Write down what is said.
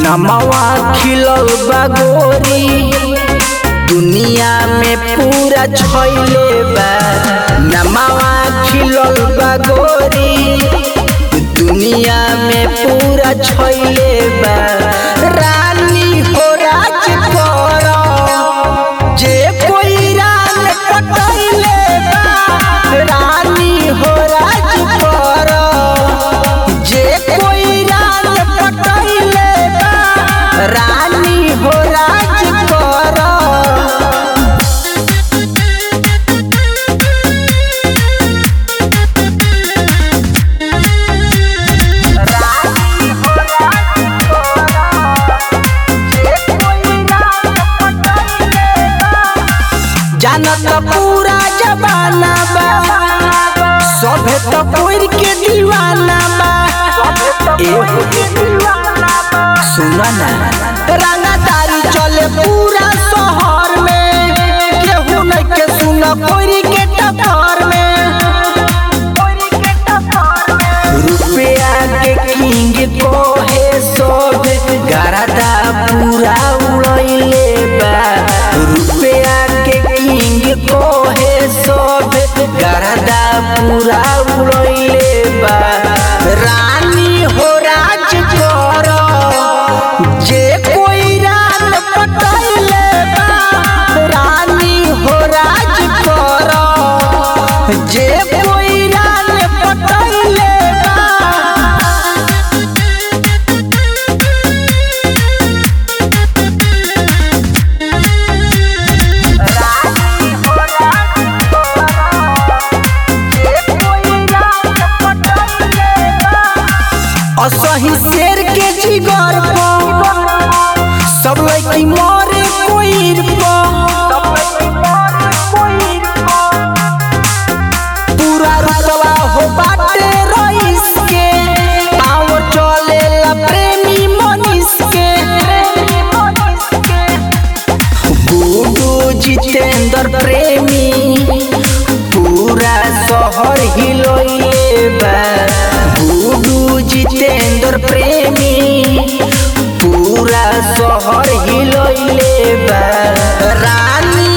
नमवा खिलल बा गोरी दुनिया में पूरा छइले बा नमवा खिलल बा गोरी दुनिया में पूरा छइले बा रानी हो राज कर जे कोई रान पटैले बा रानी हो राज कर जे कोई रान पटैले बा रानी हो राज कर जानत पूरा जमाना बा सभे तो कोई के दीवाना बा एहो सुना ना रंगदारी चले पूरा शहर में केहू नहीं के सुना कोई के टक्कर में रुपया के किंग कोहे सब गरदा पूरा उड़ैले बा रुपया के किंग कोहे सब गरदा पूरा उड़ैले बा रानी हो राज कर जे कोई रान पटैले बा रानी हो राज कर जे कोई रान पटैले बा असही शेर के जिगर पर सब लड़की मरे कोइर पूरा रुतवा हो बाटे रईस के पाँव चले ला प्रेमी मनीष के गुडू जितेंद्र प्रेमी पूरा शहर हिलोइले बा गुडू जितेंद्र प्रेमी पूरा शहर हिलोइले बा रानी